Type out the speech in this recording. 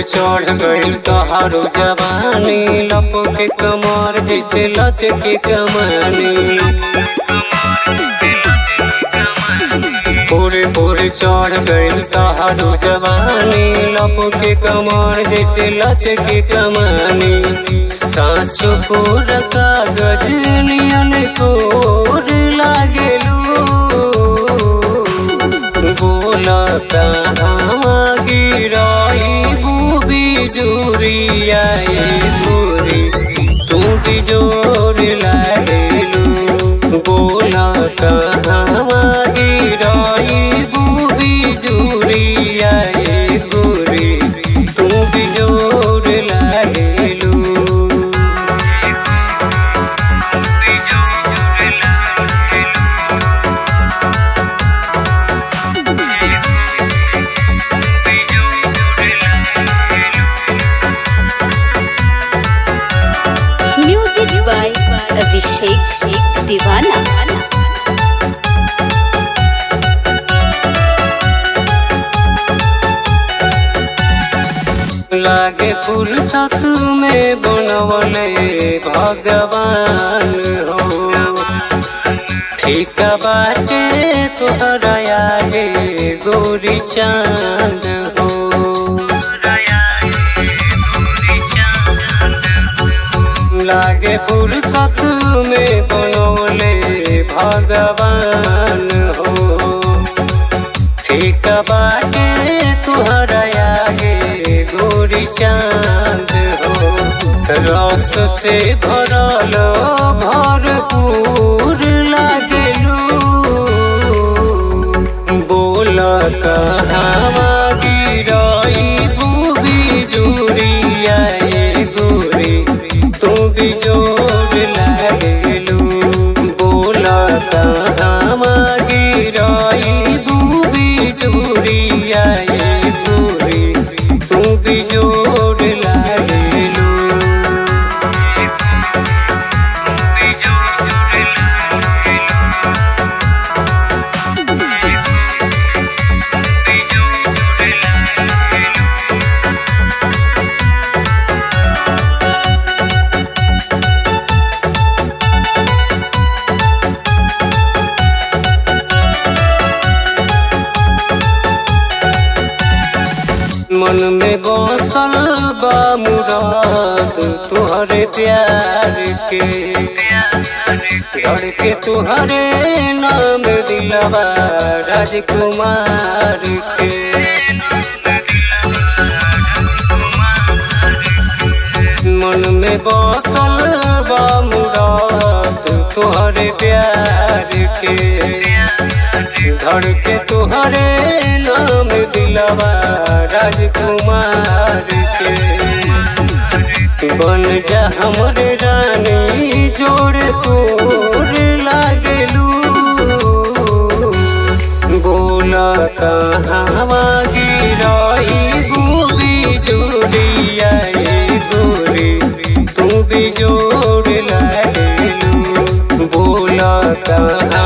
चढ़ गइल तोहारो जवानी लपके कमर जैसे लचके कमानी पूरे पूरे चढ़ गइल तोहारो जवानी लपके कमर जैसे लचके कमानी साँचो पूरा कागज नियन कोर लागेलू बोला कहाँ गिराई बूबी जोरिया गोरी तू भी जोर लागेलू बोला कहाँ गिराई बूबी जोरिया गोरी तू भी जोर लागेलू म्यूजिक बाय अभिषेक दीवाना लागे फुर्सत में बनवले भगवान हो ठीक बाटे तोहरा आगे गोरी चांद हो लागे फुर्सत में बनवले भगवान हो ठीक बाटे तुहरा आगे गोरी चांद हो रस से भरल भरपूर लागलू बोल कहाँ गिराई बूबी जोरिया गोरी तू भी जोर लागलू बोल कहाँ गिराई बूबी जोरिया गोरी तू भी जोर लागलू मन में बसल बा मुराद तुहरे प्यार के धड़ के तुहरे नाम दिलवा राजकुमार के मन में बसल बा मुराद तुहरे प्यार के धड़ के तुहरे नाम दिलवा राजकुमार के बन जा हमरे रानी जोड़ तोर लागलू बोला कहाँ गिराई गोबी जोड़िया गोरी तू भी जोड़ लागलू बोला कहाँ